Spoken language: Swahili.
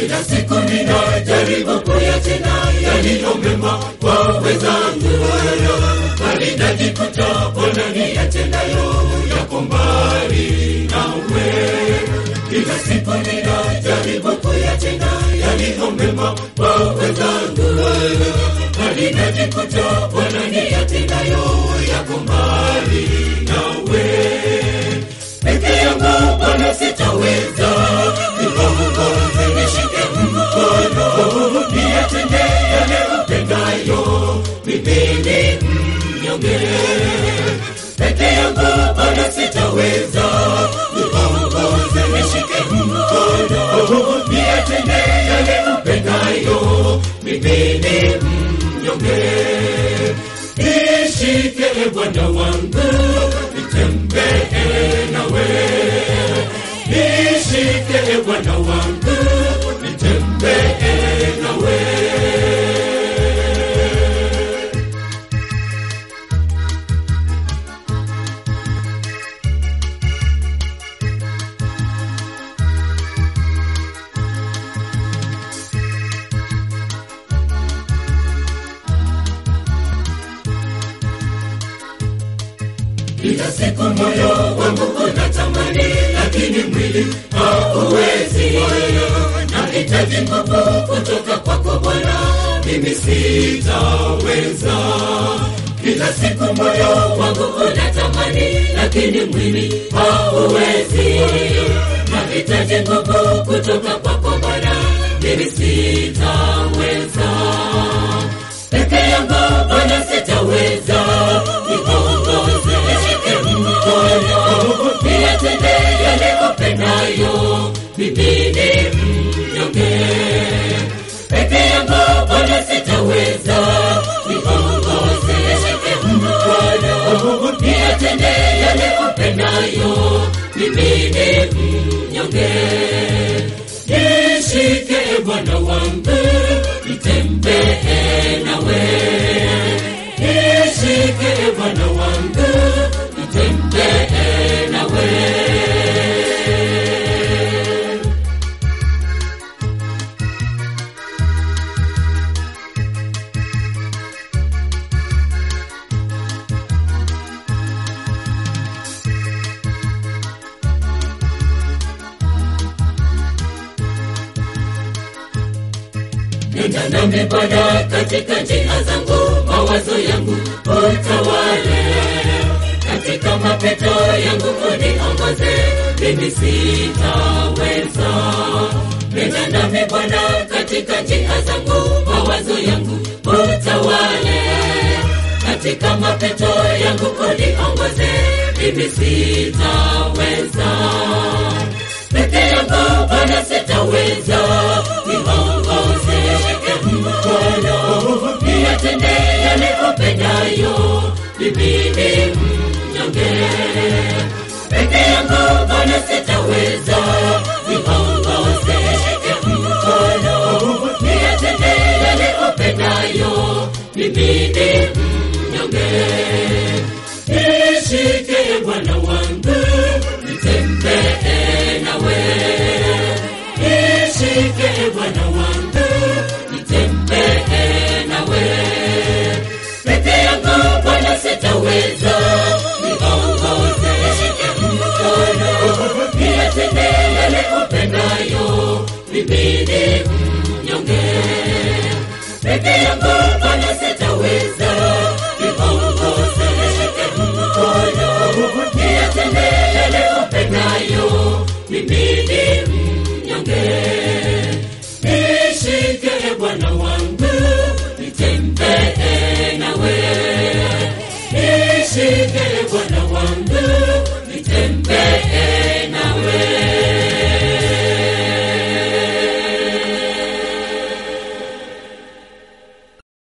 kila siku ninajaribu kuyatenda yaliyo mema kwa wenzangu, bali najikuta Bwana niyatendayo yako mbali nawe. Kila siku ninajaribu kuyatenda yaliyo mema kwa wenzangu, bali najikuta Bwana niyatendayo yako mbali nawe. Peke yangu Bwana sitaweza, niongoze nishike mkono, niyatende yale upendayo, mimi ni mnyonge. Peke yangu Bwana sitaweza, niongoze nishike mkono, niyatende yale upendayo, mimi ni mnyonge. Nishike Bwana wangu, nitembee nawe. Nishike Bwana wangu, nitembee nawe. Kila siku moyo wangu unatamani, lakini mwili hauwezi. Nahitaji nguvu kutoka kwako Bwana, mimi sitaweza. Kila siku moyo wangu unatamani, lakini mwili hauwezi. Nahitaji nguvu kutoka kwako Bwana, mimi sitaweza. Peke yangu Bwana sitaweza, niongoze nishike mkono, niyatende yale upendayo, mimi ni mnyonge. Peke yangu Bwana sitaweza, niongoze nishike mkono, niyatende yale upendayo, mimi ni mnyonge. Nishike Bwana wangu, nitembee nawe. Nishike Bwana wangu, nitembee nawe. Nenda nami Bwana katika njia zangu, mawazo yangu utawale, katika mapito yangu uniongoze, mimi sitaweza. Nenda nami Bwana katika njia zangu, mawazo yangu utawale, katika mapito yangu uniongoze, mimi sitaweza peke yangu Bwana sitaweza, niongoze nishike mkono, niyatende yale upendayo, mimi ni mnyonge. Peke yangu Bwana sitaweza, niongoze nishike mkono, niyatende yale upendayo, mimi ni mnyonge. Nishike Bwana wangu, nitembee nawe. Nishike Bwana wangu